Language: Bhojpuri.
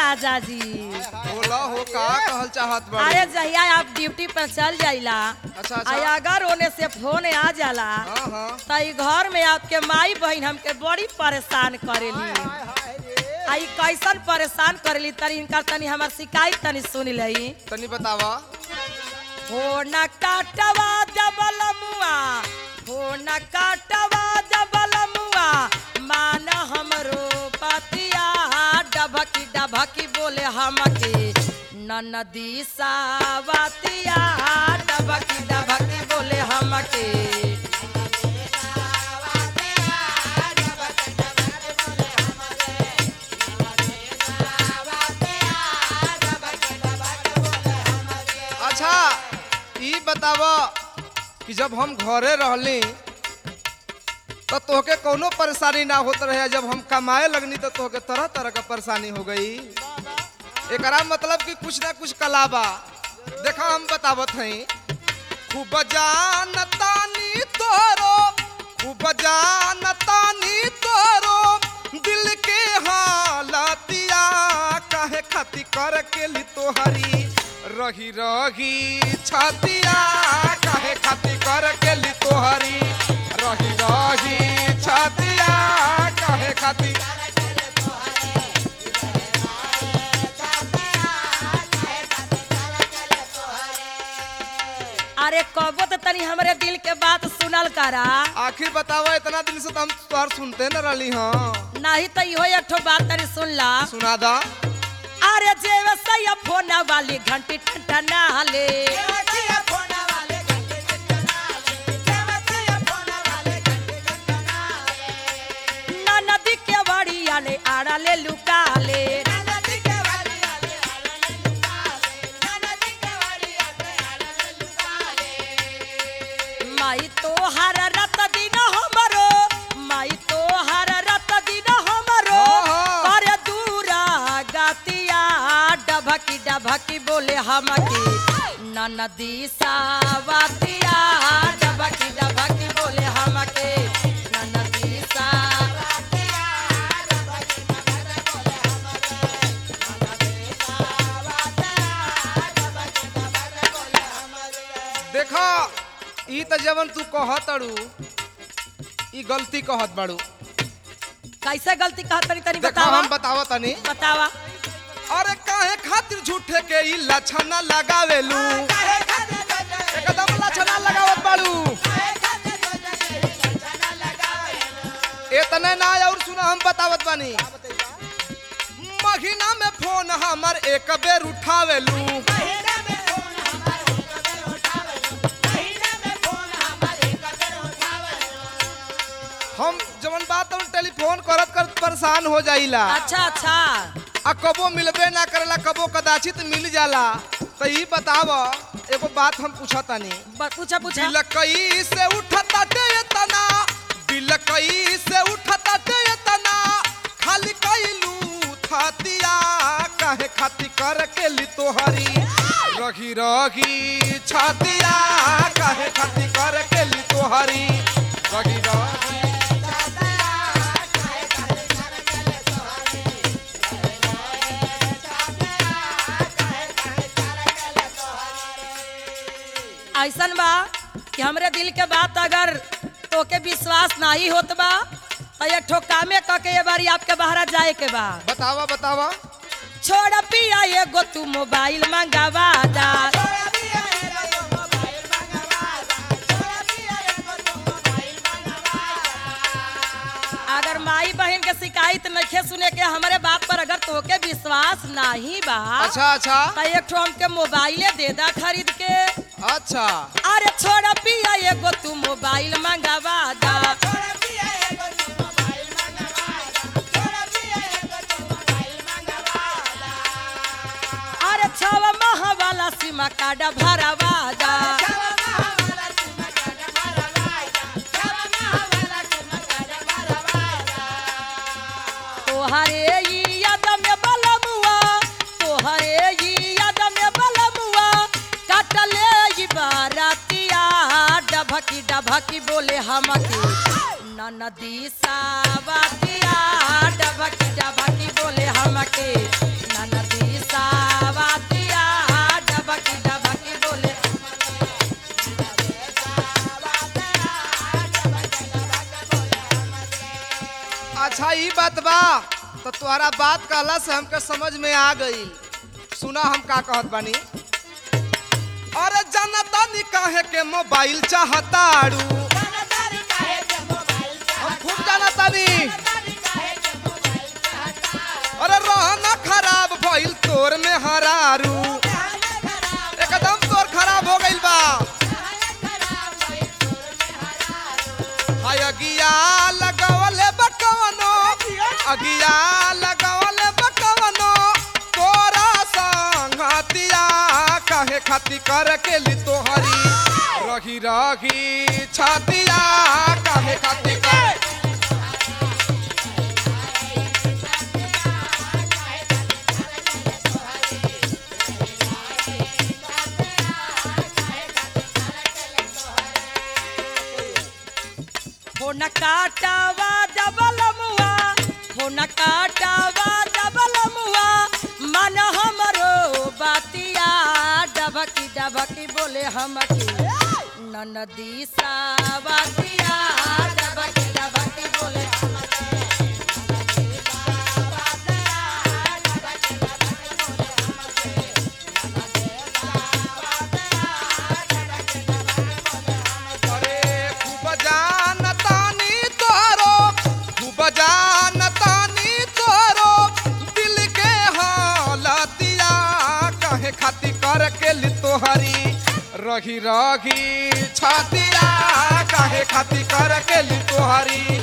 राजा जी बोला हो का कहल चाहत बा अरे जहिया आप ड्यूटी पर चल जाइला अच्छा, अच्छा। आ अगर ओने से फोन आ जाला हाँ हाँ त ई घर में आपके माई बहन हमके बड़ी परेशान करेली आ ई कैसन परेशान करेली तनी इनका तनी हमार शिकायत तनी सुन लई तनी बतावा हो न काटवा जबल मुआ हो न काटवा जबल मुआ मान हमरो पतिया डभकी डभकी बोले हमके ननदी सावतिया डभकी डभकी बोले हमके अच्छा ई बतावा कि जब हम घरे रहली तो तोहके कोनो परेशानी ना होत रहे जब हम कमाए लगनी तो तोहके तरह तरह का परेशानी हो गई एकरा मतलब कि कुछ ना कुछ कलाबा देखा हम बतावत हई खूब जानतानी तोरो खूब जानतानी तोरो दिल के हालतिया काहे खाती कर के ली तोहरी रही रही छतिया काहे खाती कर के ली तोहरी रही रही छतिया काहे खाती अरे कबो तो तनी हमरे दिल के बात सुनल करा आखिर बतावा इतना दिन से तो हम तोहर सुनते न रहली हाँ नहीं तो इहो एक ठो बात तनी सुन ला सुना दा अरे जेवे सैया फोन वाली घंटी ठंडा ले ना नदी के बड़िया ले आड़ा ले लुका ले माई तो हर रत दिन हमरो माई तो हर रत दिन हमरो हाँ। कर दूरा गातिया डभकी डभकी बोले हमकी ननदी सावतिया डभकी डभकी बोले हमके ननदी सावतिया देखा ई त जवन तू कहत अड़ू ई गलती कहत बाड़ू कैसे गलती कहत तनी तनी देखा बतावा हम बतावा तनी बतावा अरे काहे खातिर झूठे के ई लक्षण लगावेलू एकदम लक्षण लगावत बाड़ू इतने ना और सुना हम बतावत बानी महीना में फोन हमर एक बेर उठावेलू हम जवन बात हम टेलीफोन करत करत परेशान हो जाइला अच्छा अच्छा आ कबो मिलबे ना करेला कबो कदाचित मिल जाला तो ई बताव एगो बात हम पूछतानी ब- पूछा पूछा बिलकई से उठता टे तना बिलकई से उठता टे तना खाली कैलू थतिया काहे खाती कर के ली तोहरी रही रही छतिया काहे खाती कर के ली तोहरी रही रही ऐसन बा कि हमरे दिल के बात अगर तोके विश्वास नहीं होत बा तो ये ठोकामे क के ये बारी आपके बाहर जाए के बा बतावा बतावा छोड़ पिया ये गो तू मोबाइल मंगावा दा अगर माई बहन के शिकायत नखे सुने के हमारे बात पर अगर तोके विश्वास नहीं बा अच्छा अच्छा तो एक ठो हमके मोबाइले दे दा खरीद के अच्छा अरे छोड़ पिया एगो तू मोबाइल मंगावा दा अरे छव माह वाला सीमा कार्ड भरवा दा तोहरे ई याद में बलमुआ तोहरे ई याद में बलमुआ काटले ई बारातिया डभकी डभकी बोले हमके ननदी सावतिया डभकी डभकी बोले हमके ननदी सावतिया डबकी डबकी बोले अच्छा ई बात बा तो तुम्हारा बात कहला से हमके समझ में आ गई सुना हम का कहत बानी अरे जनता नी काहे के मोबाइल चाहताड़ू हम खूब जानता नी अरे रहना खराब भइल तोर में हरारू एकदम तोर खराब हो गइल बा हाय अगिया लगवले बकवनो अगिया लगवले बकवनो तोरा संगतिया काहे खाती कर के ली तोहरी रही रही छतिया काहे खाती कर फोन काटावा डबल मुआ फोन काटावा डबल मुआ मन हमरो बातिया डबकी डबकी बोले हमके ननदी सावतिया डबकी डबकी बोले अरे खूब जानतानी तोरो खूब जानतानी तोरो दिल के हालतिया काहे खाती कर के ली तोहरी रही रही छतिया काहे खाती कर के ली तोहरी